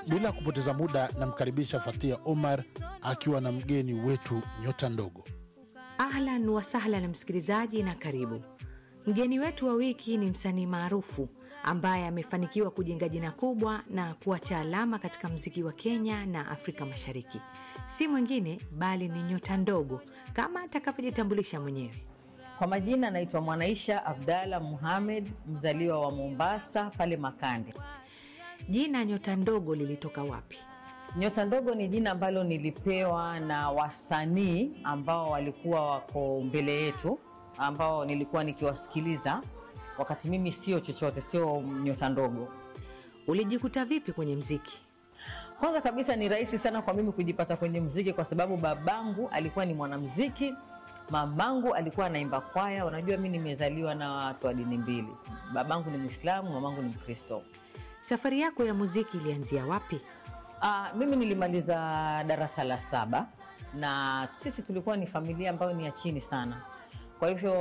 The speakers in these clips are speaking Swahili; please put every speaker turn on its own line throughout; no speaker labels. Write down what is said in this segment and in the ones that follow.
Bila kupoteza muda, namkaribisha Fathia Omar akiwa na mgeni wetu nyota ndogo.
Ahlan wasahlan msikilizaji, na karibu. Mgeni wetu wa wiki ni msanii maarufu ambaye amefanikiwa kujenga jina kubwa na kuacha alama katika mziki wa Kenya na Afrika Mashariki. Si mwingine bali ni nyota ndogo kama atakavyojitambulisha mwenyewe.
Kwa majina naitwa Mwanaisha Abdalla Muhamed, mzaliwa wa Mombasa pale Makande.
Jina nyota ndogo lilitoka wapi?
Nyota ndogo ni jina ambalo nilipewa na wasanii ambao walikuwa wako mbele yetu, ambao nilikuwa nikiwasikiliza wakati mimi sio chochote, sio nyota ndogo.
Ulijikuta vipi kwenye mziki?
Kwanza kabisa ni rahisi sana kwa mimi kujipata kwenye mziki kwa sababu babangu alikuwa ni mwanamziki, mamangu alikuwa anaimba kwaya. Unajua, mi nimezaliwa na watu wa dini mbili, babangu ni Mwislamu, mamangu ni Mkristo.
Safari yako ya muziki ilianzia wapi?
Ah, mimi nilimaliza darasa la saba na sisi tulikuwa ni familia ambayo ni ya chini sana. Kwa hivyo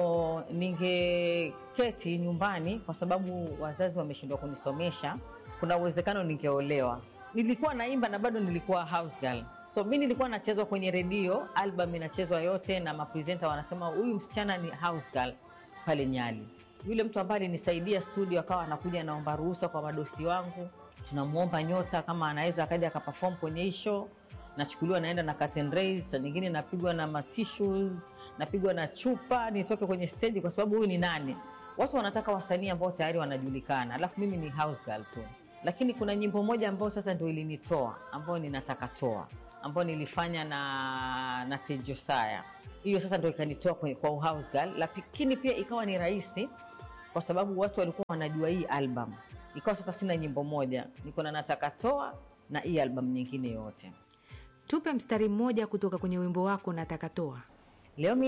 ningeketi nyumbani, kwa sababu wazazi wameshindwa kunisomesha, kuna uwezekano ningeolewa. Nilikuwa naimba na bado nilikuwa house girl, so mi nilikuwa nachezwa kwenye redio, album inachezwa yote na mapresenta wanasema huyu msichana ni house girl pale Nyali. Yule mtu ambaye alinisaidia studio akawa anakuja anaomba ruhusa kwa madosi wangu, tunamwomba Nyota kama anaweza akaja akaperform kwenye hii show. Nachukuliwa naenda na curtain raise, saa nyingine napigwa na matissues, napigwa na chupa nitoke kwenye stage, kwa sababu huyu ni nani? Watu wanataka wasanii ambao tayari wanajulikana, alafu mimi ni house girl tu. Lakini kuna nyimbo moja ambayo sasa ndio ilinitoa, ambayo ninataka toa, ambayo nilifanya na na Tejosaya. Hiyo sasa ndio ikanitoa kwenye- kwa house girl, lakini pia ikawa ni rahisi kwa sababu watu walikuwa wanajua hii album. Ikawa sasa sina nyimbo moja, niko na nataka toa na hii album nyingine yote.
Tupe mstari mmoja kutoka kwenye wimbo wako nataka toa.
Leo mi